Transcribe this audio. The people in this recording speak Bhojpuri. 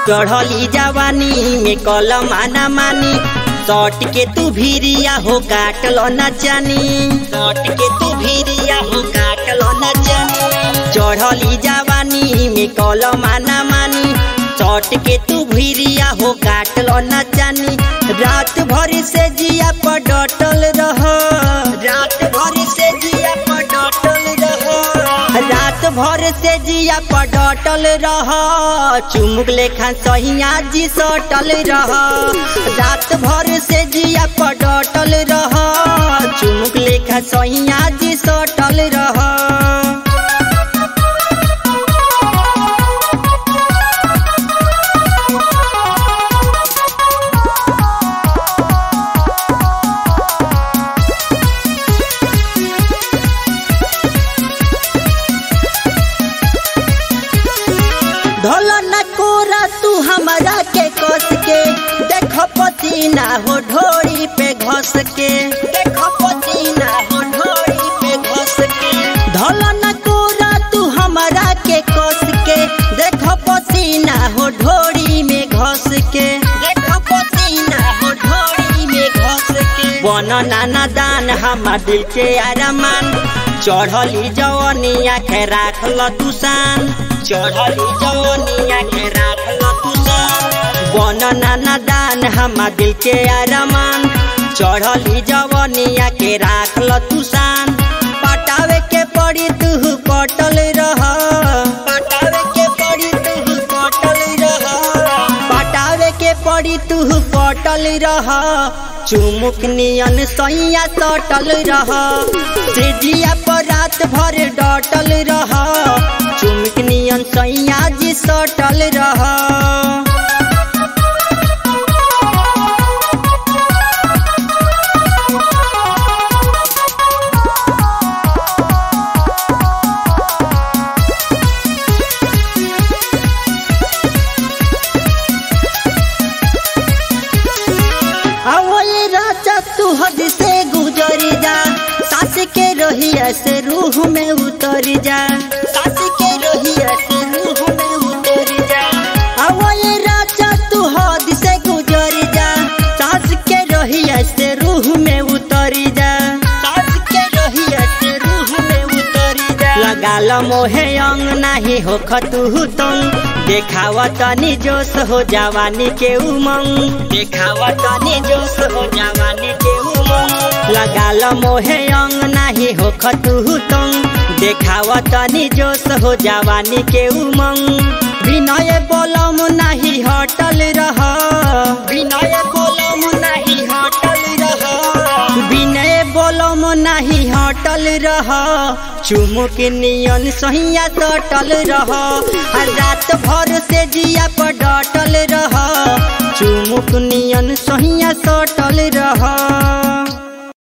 चढ़ली जवानी में कलम आना मानी सट के तू भीरिया हो काटल न जानी सट के तू भीरिया हो काटल न जानी चढ़ली जवानी में कलम आना मानी सट के तू भीरिया हो काटल न जानी रात भर से जिया पर डटल रह रात भर से जिया पर डटल रह रात भर से जिया पर डटल रह चुमुक लेखा सहिया जी सटल रह रात भर से जिया पर डटल रह चुमुक लेखा सहिया जी सटल रह ढोल न कोरा तू हमरा के कस के देख पसीना हो ढोरी पे घस के देख पसीना हो ढोरी पे घस के ढोल न कोरा तू हमरा के कस के देख पसीना हो ढोरी में घस के देख पसीना हो ढोरी में घस के बन नाना दान हमार दिल के आरमान चढ़ली जवनिया के राखल तू शान चढ़ली जवनिया के राखल तू शान बन नाना दान हमार दिल के आरमान चढ़ली जवनिया के राखल तू शान पटावे के पड़ी तू पटल रह पटावे के पड़ी तू पटल रह पटावे के पड़ी तू पटल रह चुमुक नियन सैया सटल रह तेजिया पर रात भर डटल रह चुमुक नियन सैया जी सटल रह अवल राजा तू हद से गुजर जा सास के रहिया से रूह में उतर जा सास के रहिया से रूह में उतर जा अवल राजा तू हद से गुजर जा सास के रहिया से रूह में उतर जा सास के रहिया से रूह में उतर जा लगा ल मोहे अंग नाही हो खतु तंग देखावा तनी जोश हो जवानी के उमंग देखावा तनी जोश हो जवानी के उमंग लगा ल मोहे अंग नाही हो खतु तंग देखावा तनी जोश हो जवानी के उमंग विनय बोलम नाही हटल रह विनय बोलम नाही हटल रह विनय बोलम नाही हटल रह चुमुक नियन सहिया सटल रह रात भर से जिया पर डटल रह चुमुक नियन सहिया सटल रह